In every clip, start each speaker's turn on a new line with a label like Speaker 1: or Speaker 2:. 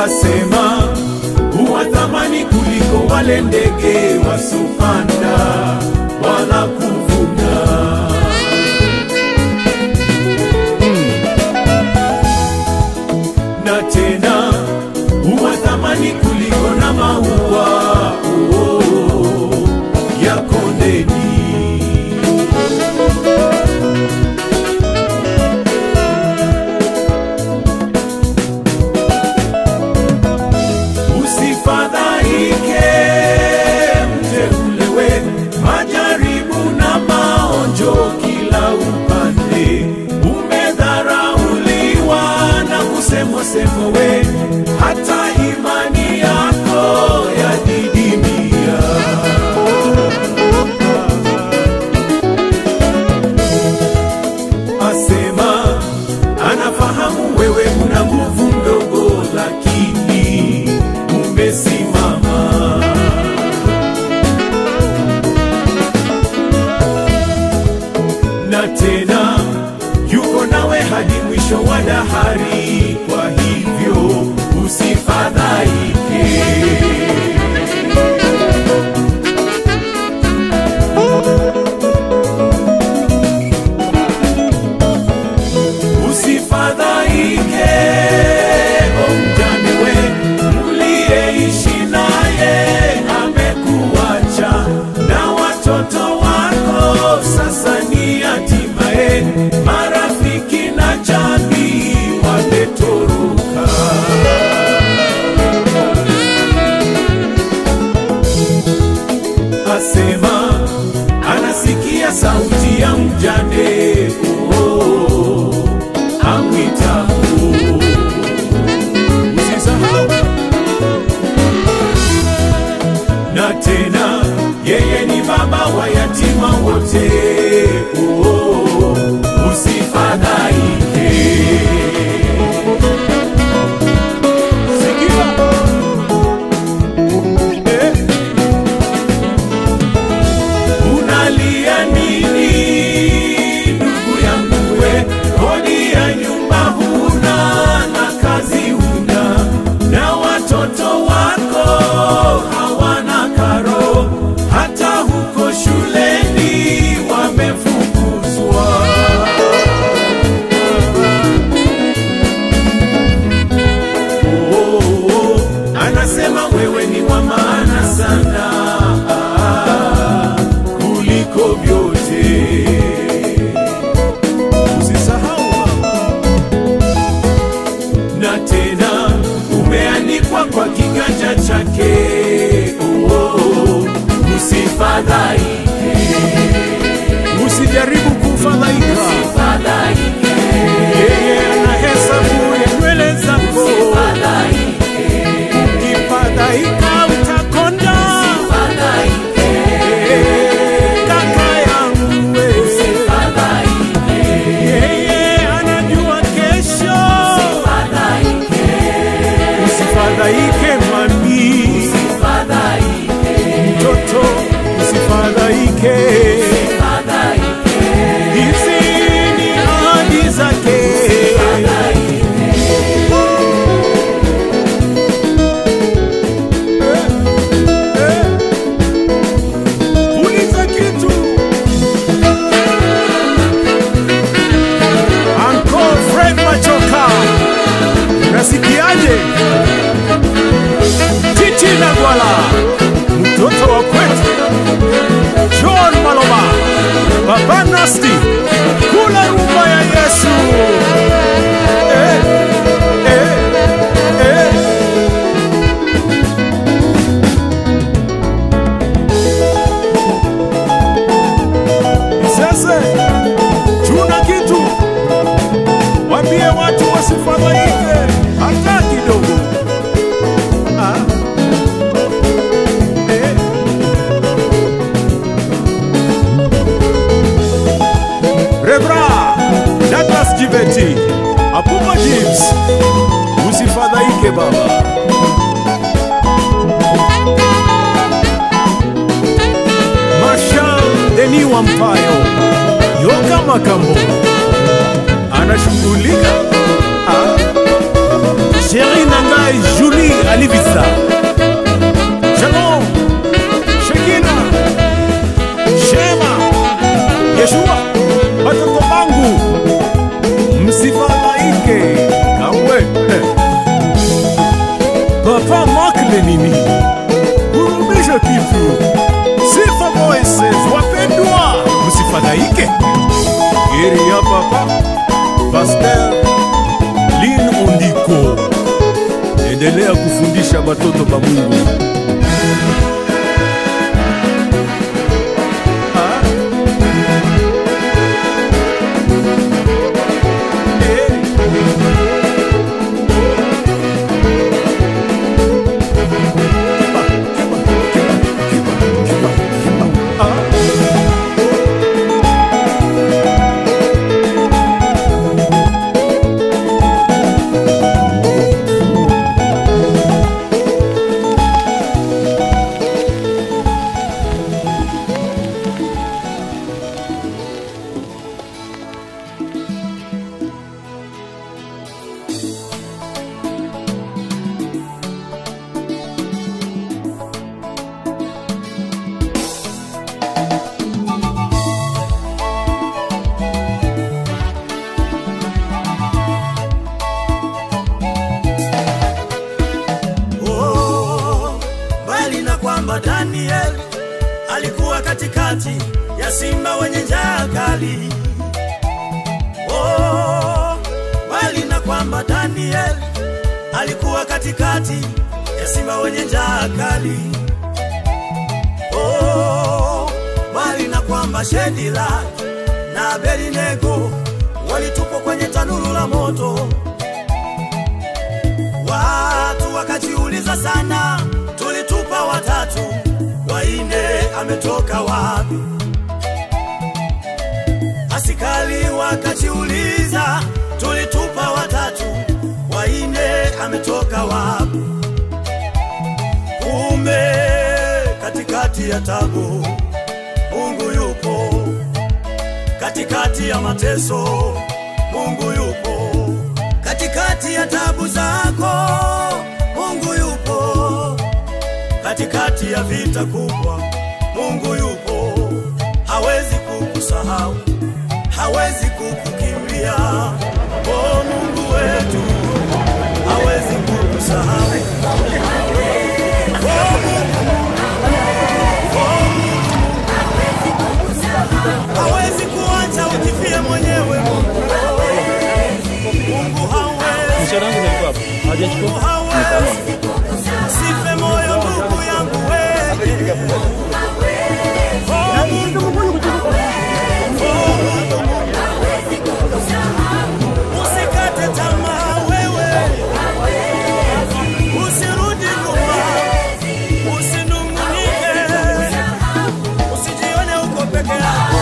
Speaker 1: asema huwa thamani kuliko wale ndege wasopanda wala kuvuna. na tena huwa thamani kuliko na maua oh, oh, ya kondeni. Usifadhaike mteulewe, majaribu na maonjo kila upande. Umedharauliwa na kusemwa semwa we, hata imani yako yadidimia. Asema anafahamu wewe una nguvu ndogo, lakini umesimama. na tena yuko nawe hadi mwisho wa dahari. Kwa hivyo usifadhaike. Usifadhaike, o mjane we, mliyeishi naye amekuacha, na watoto wako sasa ni hatimaye, marafiki na jamii wametoroka. Asema anasikia sauti ya mjane oh, oh, oh, amwitapo. Usisahau na tena yeye ni baba wa yatima wote. Oh, oh, oh, usifadhaike. Sikia. Eh. Unalia nini ndugu yangu we? Kodi ya nyumba huna na kazi huna, na watoto wako hawana karo, hata huko shuleni wamefukuzwa. Oh, oh, oh, anasema wewe ni wa maana sana ah, kuliko vyote. Usisahau mama. na tena umeandikwa kwa kiganja chake. Oh, oh, oh, usifadhaike, usijaribu kufadhaika. Yeye anahesabu ya nywele zako. Ukifadhaika utakonda. Kaka yangu we. Yeye anajua kesho. Usifadhaike mami, mtoto usifadhaike. Hizi ni ahadi zake. Eh, eh. Uliza kitu. Uncle Fred Machoka, nasikiaje? Titi na Gwala, mtoto wa kwetu. John Maloba, Baba Nasti, kula rumba ya Yesu. Eh, eh, eh. Sasa tuna kitu, wambie watu wasifadhaike hata kidogo. Ah. Eh. Rebra Douglas Jibeti Apupa James, usifadhaike baba. Marshal Deni Wampayo Yoga Makambo anashughulika. Ah. Sheri Nangai Julie Papa Mark Lenini, hurudisha kitu. Sifa Voices, wapendwa, msifadhaike. Geri ya Papa Pasteur Lin Ondiko, endelea kufundisha batoto ba Mungu. Ah. Eh.
Speaker 2: Oh, mbali na kwamba Daniel alikuwa katikati ya simba wenye njaa kali. Oh, mbali na kwamba Daniel alikuwa katikati ya simba wenye njaa kali. Oh, mbali na kwamba Shedila na Abednego walitupwa kwenye tanuru la moto. Watu wakajiuliza sana, tulitupa watatu, waine ametoka wapi? Askari wakajiuliza, tulitupa watatu, waine ametoka wapi? Kumbe katikati ya tabu Mungu yupo, katikati ya mateso Mungu yupo katikati ya tabu zako Mungu yupo, katikati ya vita kubwa Mungu yupo, hawezi kukusahau, hawezi kukukimbia. Oh, Mungu wetu hawezi kukusahau. Oh, Mungu, oh, Mungu hawezi kuacha ukifia mwenyewe. Mungu hawezi Mungu hawezi. Sife moyo ndugu yangu wewe. Oh, Mungu. Oh, Mungu. Usikate tamaa wewe. Usirudi nyuma. Usinung'unike. Usijione uko peke yako.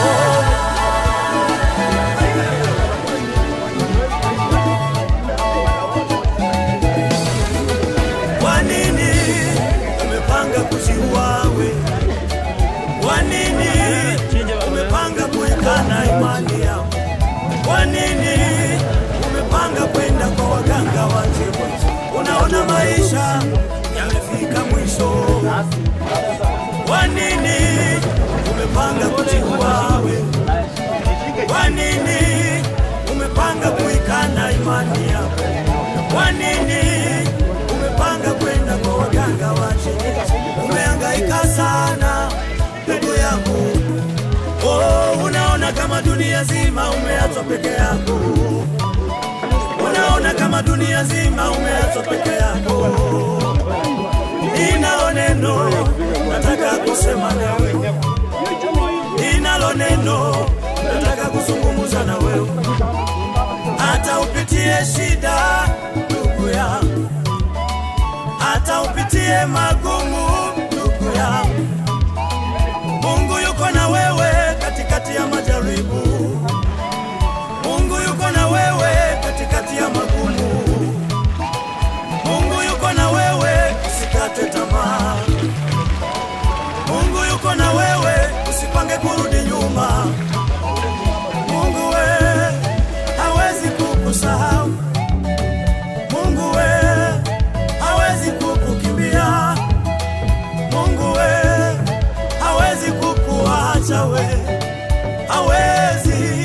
Speaker 2: Kwa nini umepanga kujiua we? Kwa nini umepanga kuikana imani yako? Kwa nini umepanga kwenda kwa waganga wa jibu? Unaona maisha yamefika mwisho. Kwa nini umepanga kujiua we? Kwa nini umepanga kuikana imani yako? Kwa nini umepanga kwenda kwa waganga wache? Umehangaika sana ndugu yangu, oh, unaona kama dunia zima umeachwa peke yako, unaona kama dunia zima umeachwa peke yako. Ninalo neno nataka kusema nawe, ninalo neno nataka kuzungumza na wewe hata upitie shida ndugu yangu, hata upitie magumu ndugu yangu, Mungu yuko na wewe katikati ya majaribu. Mungu yuko na wewe katikati ya magumu. Mungu yuko na wewe, usikate tamaa. Mungu yuko na wewe, usipange kurudi nyuma. Mungu we hawezi kukusahau. Mungu we hawezi kukukimbia. Mungu we hawezi kukuacha we, hawezi,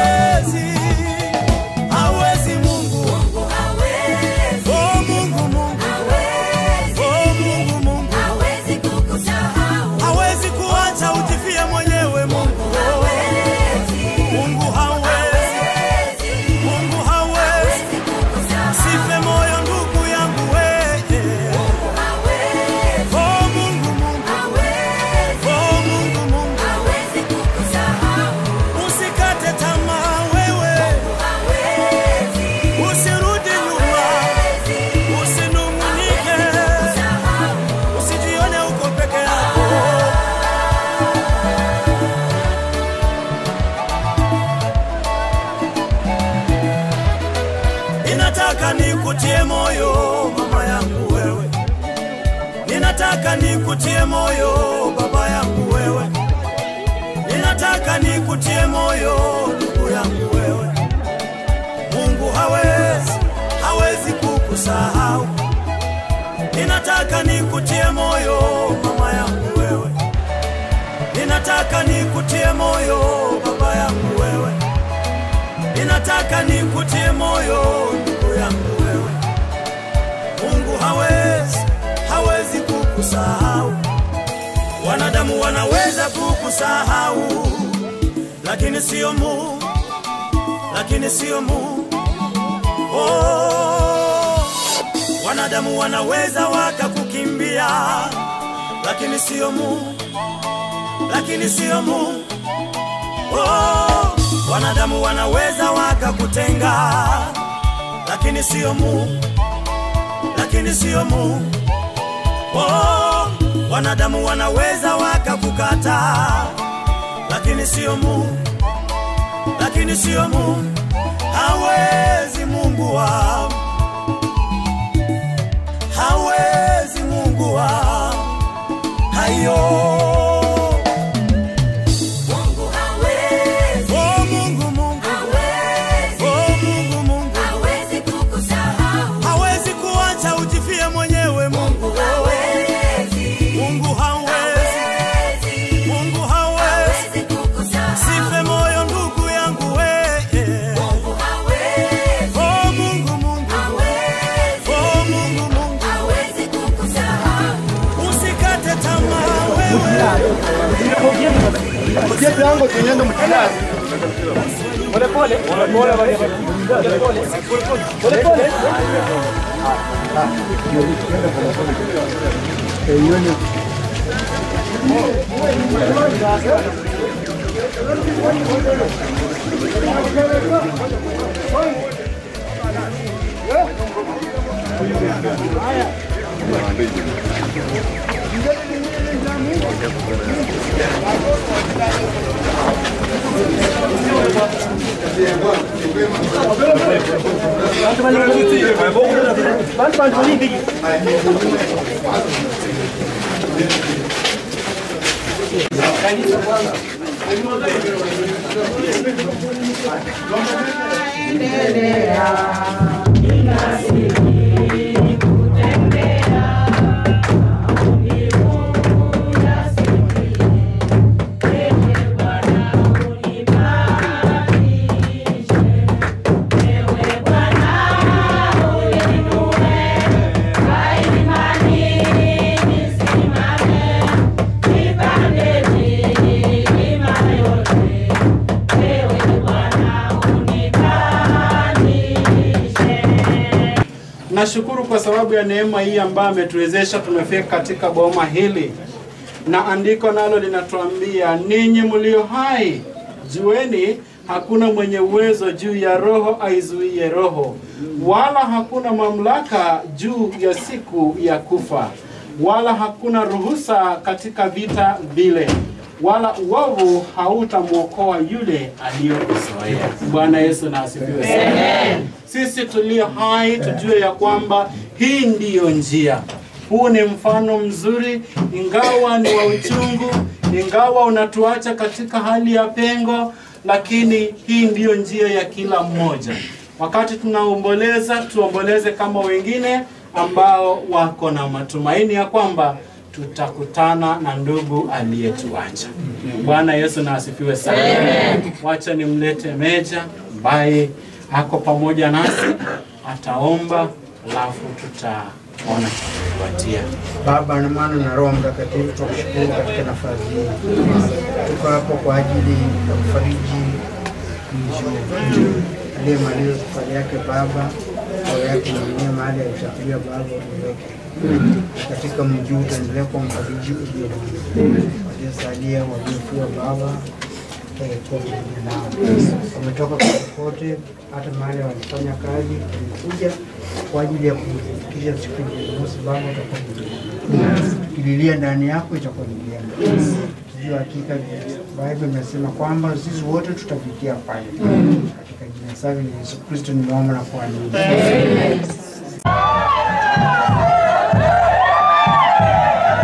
Speaker 2: hawezi, hawezi Mungu. Oh Mungu, Mungu ninataka nikutie moyo baba yangu wewe, ninataka nikutie moyo ndugu yangu wewe. Mungu hawezi, hawezi kukusahau. Ninataka nikutie moyo mama yangu wewe, ninataka nikutie moyo baba yangu wewe, ninataka nikutie moyo ndugu yangu wewe. Mungu hawezi, hawezi kukusahau. Wanadamu wanaweza kukusahau, lakini sio Mungu, lakini sio Mungu. Oh, wanadamu wanaweza wakakukimbia, lakini sio Mungu, lakini sio Mungu. Oh, wanadamu wanaweza wakakutenga, lakini sio Mungu, lakini sio Mungu. Oh, wanadamu wanaweza wakakukata, lakini sio Mungu, lakini sio Mungu. Hawezi Mungu wangu, hawezi Mungu wangu, hayo
Speaker 3: Mungu hawezi,
Speaker 2: Oh Mungu, Mungu,
Speaker 3: hawezi,
Speaker 2: oh Mungu, Mungu,
Speaker 3: hawezi kukusahau.
Speaker 2: hawezi kuacha ujifie mwenyewe Mungu,
Speaker 3: Mungu hawezi,
Speaker 2: Mungu hawezi,
Speaker 3: hawezi,
Speaker 2: Mungu hawezi,
Speaker 3: hawezi kukusahau.
Speaker 2: sife moyo ndugu yangu wewe.
Speaker 3: Mungu hawezi,
Speaker 2: Oh Mungu, Mungu,
Speaker 3: hawezi,
Speaker 2: oh Mungu, Mungu,
Speaker 3: hawezi kukusahau.
Speaker 2: usikate tamaa wewe.
Speaker 4: Jetu yangu tunyendo mtandao. Pole pole. Pole pole. Pole pole. Pole pole.
Speaker 5: Nashukuru kwa sababu ya neema hii ambayo ametuwezesha tumefika katika boma hili, na andiko nalo linatuambia ninyi mlio hai jueni, hakuna mwenye uwezo juu ya roho aizuie roho, wala hakuna mamlaka juu ya siku ya kufa, wala hakuna ruhusa katika vita vile, wala uovu hautamwokoa yule aliyokuzoea. Bwana Yesu na asifiwe sana. Sisi tulio hai tujue ya kwamba hii ndiyo njia. Huu ni mfano mzuri, ingawa ni wa uchungu, ingawa unatuacha katika hali ya pengo, lakini hii ndiyo njia ya kila mmoja. Wakati tunaomboleza, tuomboleze kama wengine ambao wako na matumaini ya kwamba tutakutana na ndugu aliyetuacha. Bwana Yesu na asifiwe sana. Wacha nimlete Meja ambaye ako pamoja nasi, ataomba alafu tutaona kufuatia.
Speaker 6: Baba na Mwana na Roho Mtakatifu, tunakushukuru katika nafasi hii. Tuko hapo kwa ajili ya kufariji mzee aliyemaliza safari yake Baba, roho yake mwenyewe mahali alisafiria Baba uweke katika mji huu, utaendelea kwa mfariji ulio waliosalia waliofia Baba eh, kuwa pamoja nao. Wametoka kote, hata mahali walifanya kazi, walikuja kwa ajili ya kufikisha siku ya Jumamosi. Baba, utakuwa tukililia ndani yako itakuwa ni vyema. Tujue hakika Biblia imesema kwamba sisi wote tutafikia pale. Katika jina safi la Yesu Kristo nimeomba na kuamini.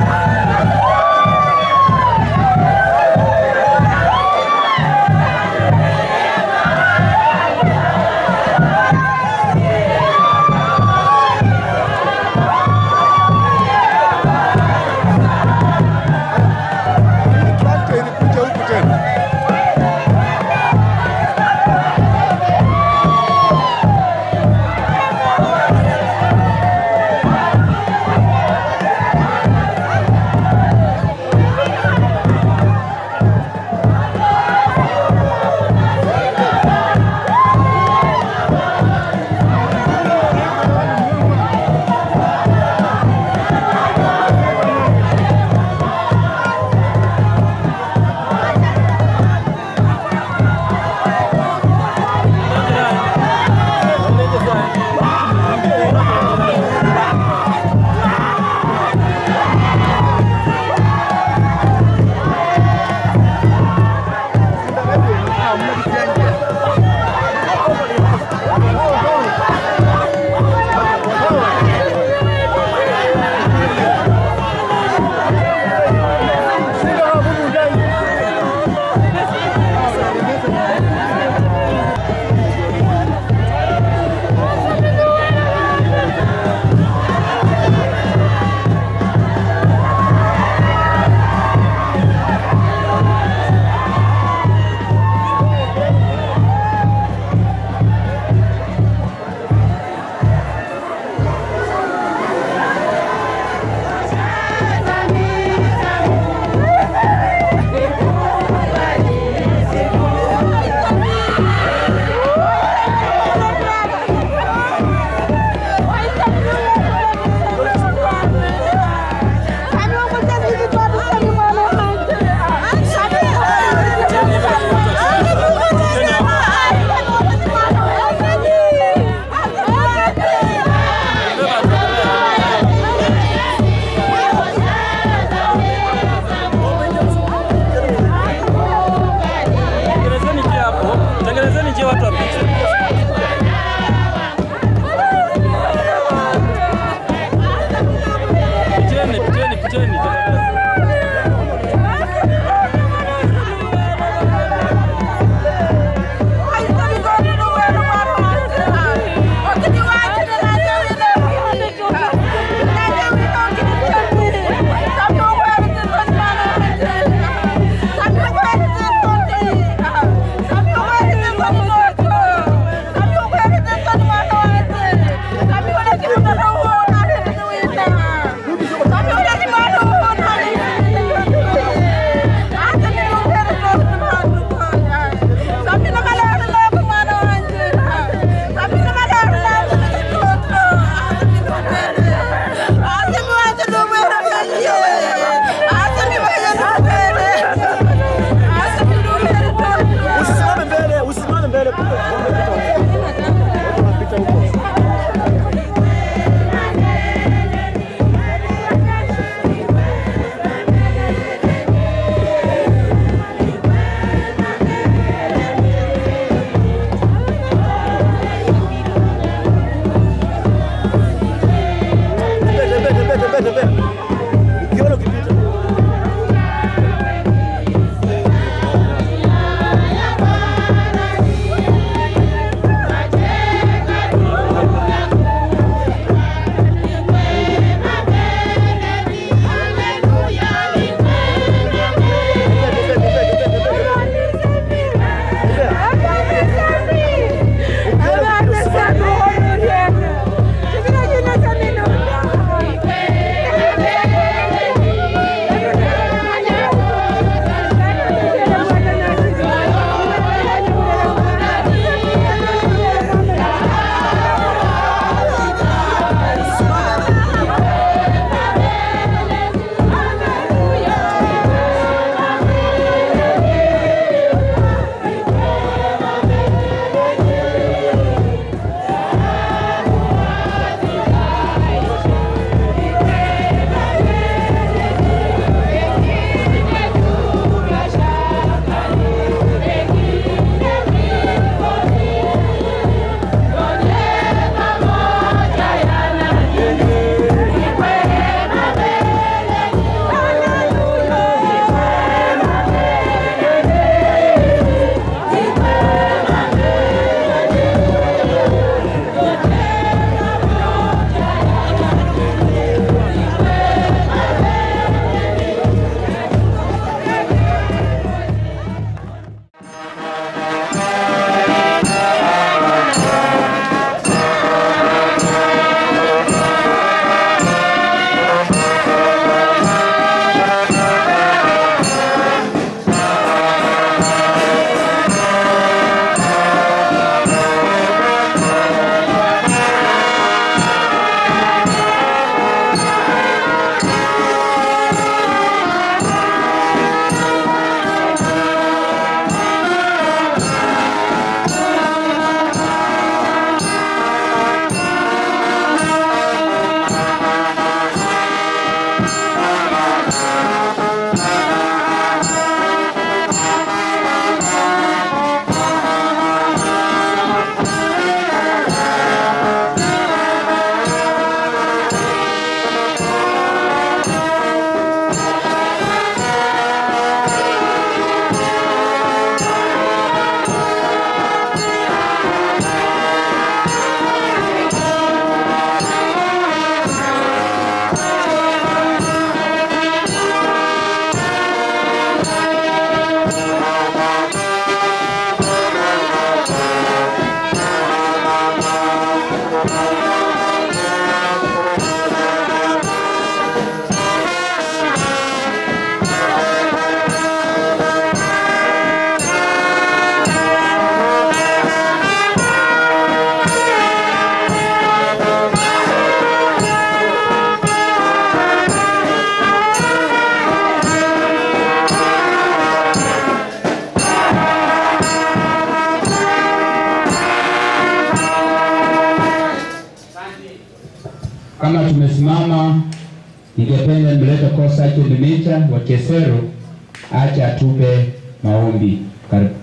Speaker 7: mama, ningependa nimlete Kosache Dumicha wa Kesero ache atupe maombi. Karibu.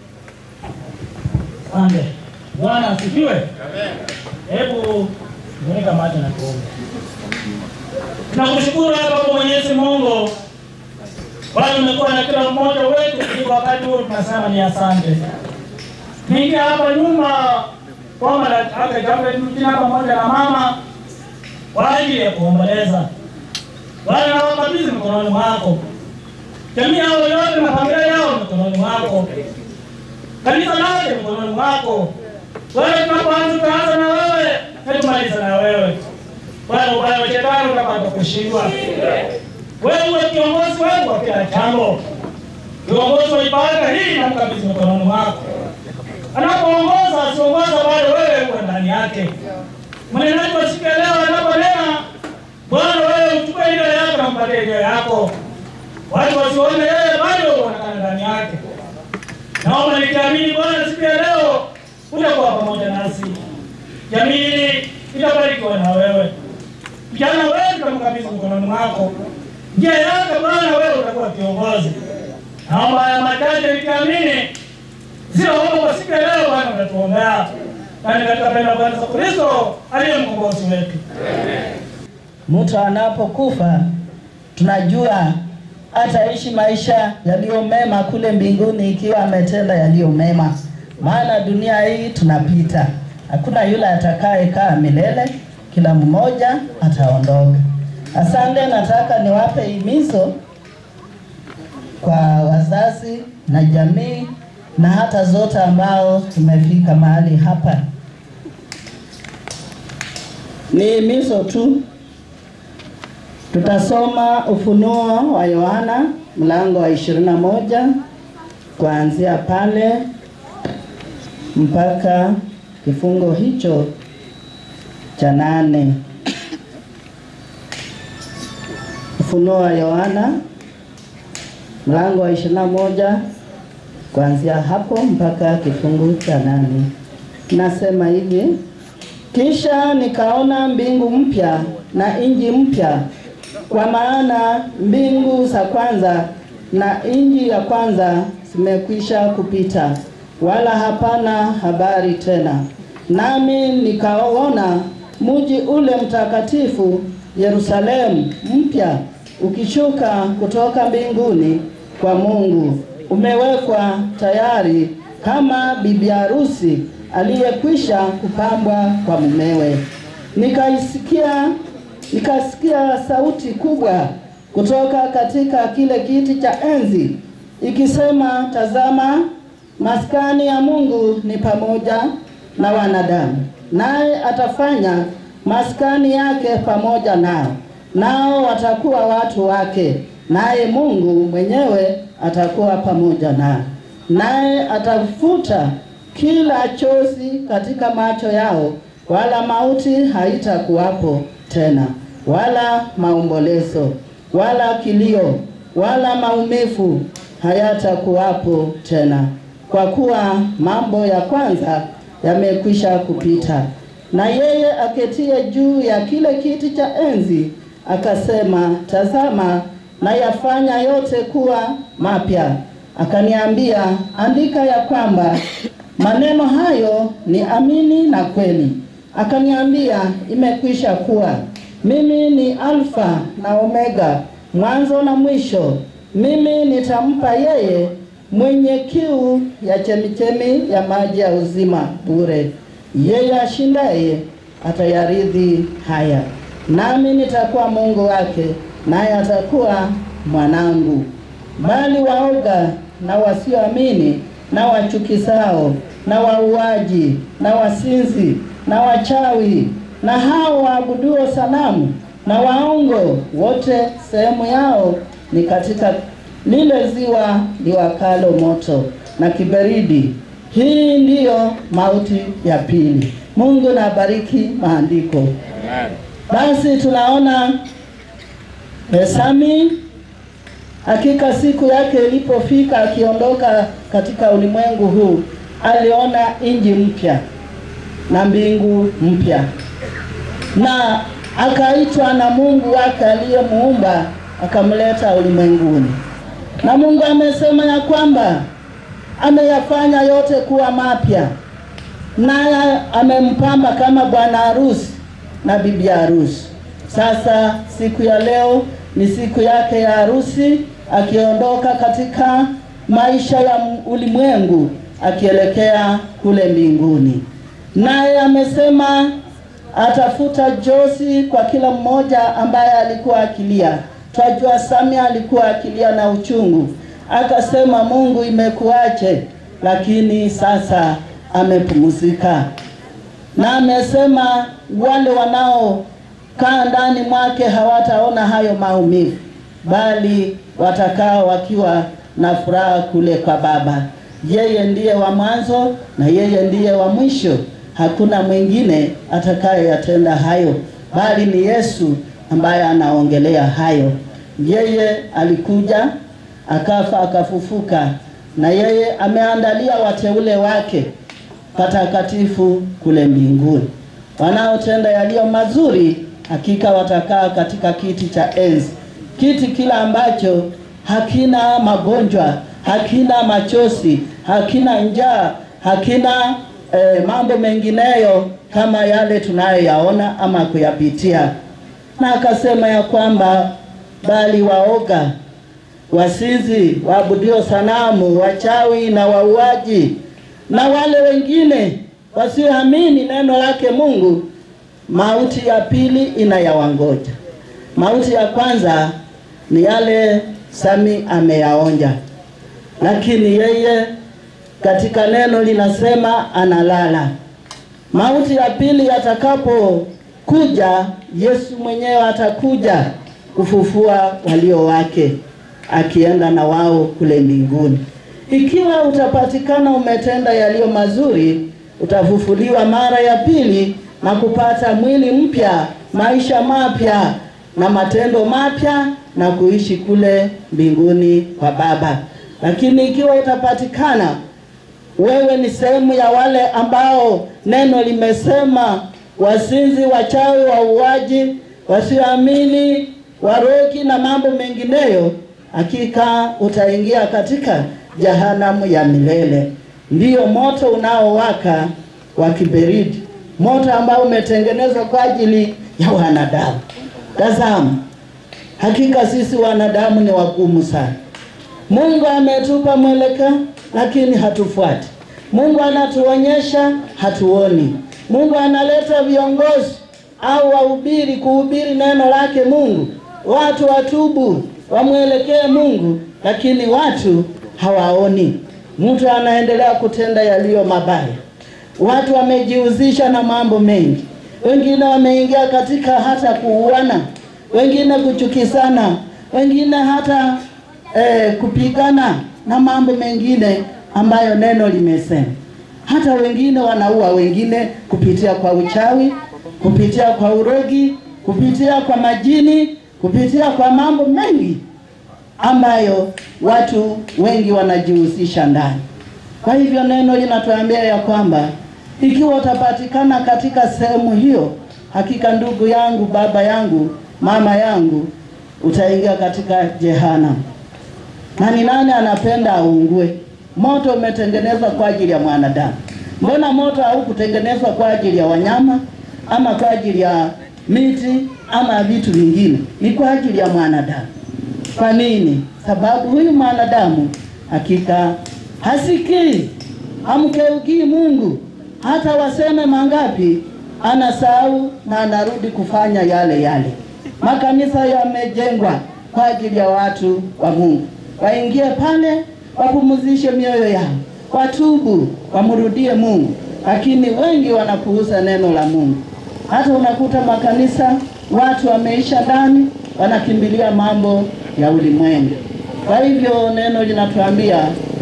Speaker 8: Asante. Bwana asifiwe. Hebu funika macho na tuombe. Tunakushukuru hapa kwa Mwenyezi Mungu. Bwana umekuwa na kila mmoja wetu ili wakati huu tunasema ni asante. Ningia hapa nyuma kwamba na- hata jambo jina pamoja na mama kwa ajili ya kuomboleza. Bwana nawakabidhi mikononi mwako. Jamii yao yote na familia yao mikononi mwako kanisa lote mkononi mwako. Bwana, tunapoanza tutaanza na wewe na tumaliza na wewe. Bwana, ubaya wa shetani utapata kushindwa. Wewe uwe kiongozi wetu wa kila jambo, kiongozi wa ibada hii na mkabidhi mikononi mwako. Anapoongoza asiongoza, bali wewe uwe ndani yake. Mnenaji wa siku ya leo anaponena, Bwana, wewe uchukue ile yako na mpatie ile yako, watu wasione yeye, bali wewe uonekane ndani yake. Naomba nikiamini Bwana, siku ya leo utakuwa pamoja nasi. Jamii hii itabarikiwa na wewe. Vijana wetu tutamkabidhi mkononi mwako. Njia yake Bwana, wewe utakuwa kiongozi. Naomba haya machache nikiamini, sio homo kwa siku ya leo Bwana, utatuombea na ni katika pendo la Bwana Yesu Kristo aliye mkombozi wetu.
Speaker 9: Mtu anapokufa tunajua ataishi maisha yaliyo mema kule mbinguni ikiwa ametenda yaliyo mema, maana dunia hii tunapita, hakuna yule atakayekaa milele, kila mmoja ataondoka. Asante, nataka niwape himizo kwa wazazi na jamii na hata zote ambao tumefika mahali hapa. Ni himizo tu Tutasoma Ufunuo wa Yohana mlango wa ishirini na moja kuanzia pale mpaka kifungo hicho cha nane. Ufunuo wa Yohana mlango wa ishirini na moja kuanzia hapo mpaka kifungu cha nane. Nasema hivi: kisha nikaona mbingu mpya na nchi mpya, kwa maana mbingu za kwanza na nchi ya kwanza zimekwisha kupita, wala hapana habari tena. Nami nikaona mji ule mtakatifu Yerusalemu mpya ukishuka kutoka mbinguni kwa Mungu, umewekwa tayari kama bibi harusi aliyekwisha kupambwa kwa mumewe. Nikaisikia nikasikia sauti kubwa kutoka katika kile kiti cha enzi ikisema, tazama, maskani ya Mungu ni pamoja na wanadamu, naye atafanya maskani yake pamoja nao, nao watakuwa watu wake, naye Mungu mwenyewe atakuwa pamoja nao, naye atafuta kila chozi katika macho yao, wala mauti haitakuwapo tena, wala maombolezo, wala kilio, wala maumivu hayatakuwapo tena, kwa kuwa mambo ya kwanza yamekwisha kupita. Na yeye aketie juu ya kile kiti cha enzi akasema, tazama, nayafanya yote kuwa mapya. Akaniambia, andika ya kwamba maneno hayo ni amini na kweli. Akaniambia, imekwisha kuwa. Mimi ni Alfa na Omega, mwanzo na mwisho. Mimi nitampa yeye mwenye kiu ya chemichemi ya maji ya uzima bure. Yeye ashindaye atayaridhi haya, nami nitakuwa Mungu wake, naye atakuwa mwanangu. Bali waoga na wasioamini na wachukizao na wauaji na wasinzi na wachawi na hao waabuduo sanamu na waongo wote, sehemu yao ni katika lile ziwa liwakalo moto na kiberidi. Hii ndiyo mauti ya pili. Mungu na bariki maandiko. Basi tunaona Sami hakika siku yake ilipofika, akiondoka katika ulimwengu huu, aliona nchi mpya na mbingu mpya, na akaitwa na Mungu wake aliyemuumba akamleta ulimwenguni. Na Mungu amesema ya kwamba ameyafanya yote kuwa mapya, naye amempamba kama bwana harusi na bibi harusi. Sasa siku ya leo ni siku yake ya harusi, akiondoka katika maisha ya ulimwengu akielekea kule mbinguni. Naye amesema atafuta josi kwa kila mmoja ambaye alikuwa akilia. Twajua Samia alikuwa akilia na uchungu, akasema Mungu, imekuache? Lakini sasa amepumzika, na amesema wale wanaokaa ndani mwake hawataona hayo maumivu, bali watakaa wakiwa na furaha kule kwa Baba. Yeye ndiye wa mwanzo na yeye ndiye wa mwisho. Hakuna mwingine atakayeyatenda hayo, bali ni Yesu ambaye anaongelea hayo. Yeye alikuja akafa, akafufuka, na yeye ameandalia wateule wake patakatifu kule mbinguni. Wanaotenda yaliyo mazuri, hakika watakaa katika kiti cha enzi, kiti kila ambacho hakina magonjwa, hakina machozi, hakina njaa, hakina eh, mambo mengineyo kama yale tunayoyaona ama kuyapitia. Na akasema ya kwamba bali waoga, wasizi, waabudio sanamu, wachawi na wauaji na wale wengine wasioamini neno lake Mungu, mauti ya pili inayawangoja. Mauti ya kwanza ni yale Sami ameyaonja, lakini yeye katika neno linasema analala. Mauti ya pili yatakapokuja, Yesu mwenyewe atakuja kufufua walio wake, akienda na wao kule mbinguni. Ikiwa utapatikana umetenda yaliyo mazuri, utafufuliwa mara ya pili na kupata mwili mpya, maisha mapya na matendo mapya na kuishi kule mbinguni kwa Baba. Lakini ikiwa utapatikana wewe ni sehemu ya wale ambao neno limesema wasinzi, wachawi, wauaji, wasioamini, warogi na mambo mengineyo, hakika utaingia katika jehanamu ya milele. Ndiyo moto unaowaka wa kiberiti, moto ambao umetengenezwa kwa ajili ya wanadamu. Tazama, hakika sisi wanadamu ni wagumu sana. Mungu ametupa mwelekeo lakini hatufuati. Mungu anatuonyesha hatuoni. Mungu analeta viongozi au wahubiri kuhubiri neno lake Mungu, watu watubu, wamwelekee Mungu, lakini watu hawaoni. Mtu anaendelea kutenda yaliyo mabaya. Watu wamejihusisha na mambo mengi, wengine wameingia katika hata kuuana, wengine kuchukisana, wengine hata eh, kupigana na mambo mengine ambayo neno limesema. Hata wengine wanaua wengine kupitia kwa uchawi, kupitia kwa urogi, kupitia kwa majini, kupitia kwa mambo mengi ambayo watu wengi wanajihusisha ndani. Kwa hivyo neno linatuambia ya kwamba ikiwa utapatikana katika sehemu hiyo, hakika ndugu yangu, baba yangu, mama yangu, utaingia katika jehanamu. Na ni nani anapenda aungue? Moto umetengenezwa kwa ajili ya mwanadamu. Mbona moto haukutengenezwa kwa ajili ya wanyama ama kwa ajili ya miti ama vitu vingine? Ni kwa ajili ya mwanadamu. Kwa nini? Sababu huyu mwanadamu hakika hasikii, hamkeukii Mungu, hata waseme mangapi, anasahau na anarudi kufanya yale yale. Makanisa yamejengwa kwa ajili ya watu wa Mungu, waingie pale wapumzishe mioyo yao, watubu, wamrudie Mungu, lakini wengi wanapuuza neno la Mungu. Hata unakuta makanisa watu wameisha ndani, wanakimbilia mambo ya ulimwengu. Kwa hivyo neno linatuambia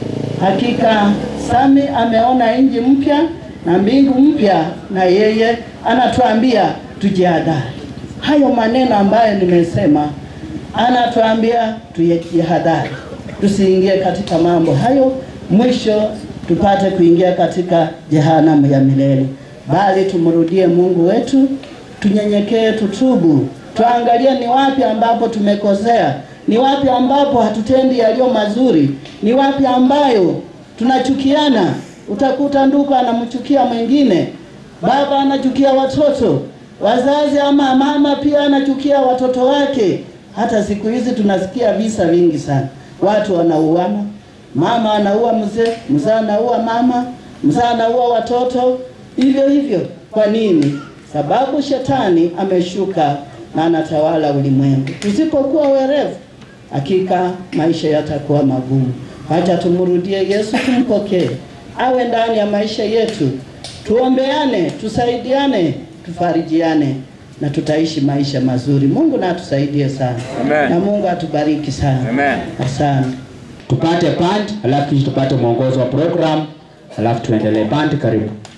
Speaker 9: hakika Sami ameona nchi mpya na mbingu mpya, na yeye anatuambia tujihadhari. Hayo maneno ambayo nimesema, anatuambia tujihadhari, tusiingie katika mambo hayo, mwisho tupate kuingia katika jehanamu ya milele, bali tumrudie Mungu wetu, tunyenyekee, tutubu, tuangalie ni wapi ambapo tumekosea, ni wapi ambapo hatutendi yaliyo mazuri, ni wapi ambayo tunachukiana. Utakuta ndugu anamchukia mwingine, baba anachukia watoto, wazazi ama mama pia anachukia watoto wake. Hata siku hizi tunasikia visa vingi sana, watu wanauana, mama anaua mzee, mzee anaua mama, mzee anaua watoto, hivyo hivyo. Kwa nini? Sababu shetani ameshuka na anatawala ulimwengu. Tusipokuwa werevu, hakika maisha yatakuwa magumu. Acha tumrudie Yesu, tumpokee awe ndani ya maisha yetu, tuombeane, tusaidiane, tufarijiane na tutaishi maisha mazuri. Mungu na atusaidie sana
Speaker 4: Amen.
Speaker 9: na Mungu atubariki sana.
Speaker 4: Amen.
Speaker 9: Asante.
Speaker 7: Tupate band, alafu kisha tupate mwongozo wa program, alafu tuendelee. Band, karibu.